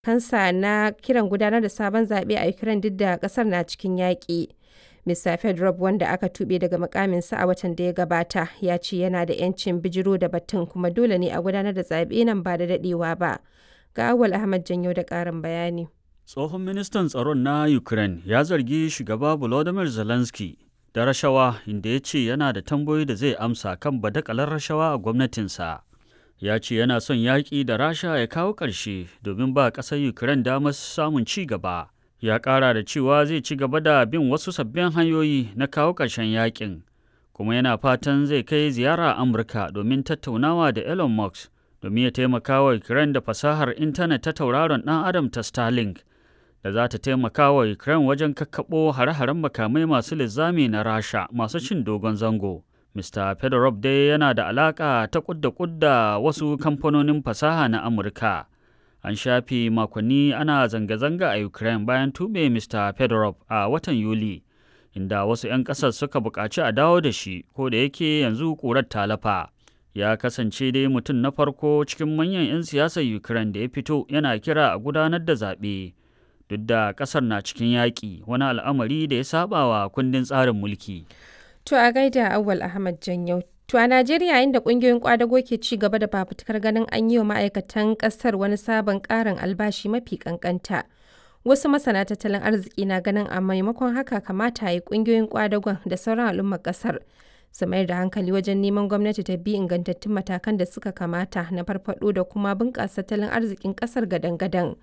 kansa na kiran gudanar da sabon zaɓe a Ukraine duk da ƙasar na cikin yaƙi. Mr. Fedorov, wanda aka tuɓe daga mukaminsa a watan da ya gabata, ya ce yana da 'yancin bijiro da batun kuma dole ne a gudanar da zaɓe nan ba da daɗewa ba. Ga Awal Ahmad Janyo da ƙarin bayani. Tsohon ministan tsaron na Ukraine ya zargi shugaba Volodymyr Zelensky da rashawa inda ya ce yana da tambayoyi da zai amsa kan badakalar rashawa a gwamnatinsa. Ya ce yana son yaƙi da Rasha ya kawo ƙarshe domin ba ƙasar Ukraine damar samun ci gaba. Ya ƙara da cewa zai ci gaba da bin wasu sabbin hanyoyi na kawo ƙarshen yaƙin, kuma yana fatan zai kai ziyara Amurka domin tattaunawa da Elon Musk domin ya taimaka wa Ukraine da fasahar intanet ta tauraron ɗan Adam ta Starlink. da za ta taimaka wa Ukraine wajen kakkaɓo hare-haren makamai masu linzami na Rasha masu cin dogon zango. Mr. Fedorov dai yana da alaƙa ta kudda kudda wasu kamfanonin fasaha na Amurka. An shafe makonni ana zanga-zanga a Ukraine bayan tube Mr. Fedorov a watan Yuli, inda wasu 'yan ƙasar suka buƙaci a dawo da shi, ko da yake yanzu ƙurar talafa. Ya kasance dai mutum na farko cikin manyan 'yan siyasar Ukraine da ya fito yana kira a gudanar da zaɓe. duk da kasar na cikin yaƙi wani al'amari da ya saba wa kundin tsarin mulki. To a gaida Awal Ahmad Janyau. To a Najeriya inda ƙungiyoyin kwadago ke ci gaba da fafutukar ganin an yi wa ma'aikatan ƙasar wani sabon ƙarin albashi mafi ƙanƙanta. Wasu masana tattalin arziki na ganin a maimakon haka kamata a yi ƙungiyoyin kwadagon da sauran al'ummar ƙasar su mayar da hankali wajen neman gwamnati ta bi ingantattun matakan da suka kamata na farfaɗo da kuma bunƙasa tattalin arzikin ƙasar gadan-gadan.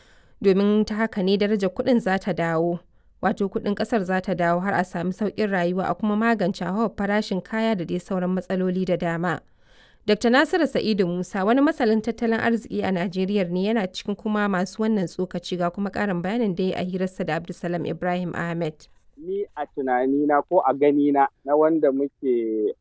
domin ta haka ne darajar kuɗin za ta dawo wato kuɗin ƙasar za ta dawo har a sami sauƙin rayuwa a kuma magance hawa farashin kaya da dai sauran matsaloli da dama. Dr. Nasiru Sa'idu Musa wani masalin tattalin arziki a Najeriya ne yana cikin kuma masu wannan tsokaci ga kuma ƙarin bayanin da ya a hirarsa da Abdulsalam Ibrahim Ahmed. Ni a tunanina ko a ganina na wanda muke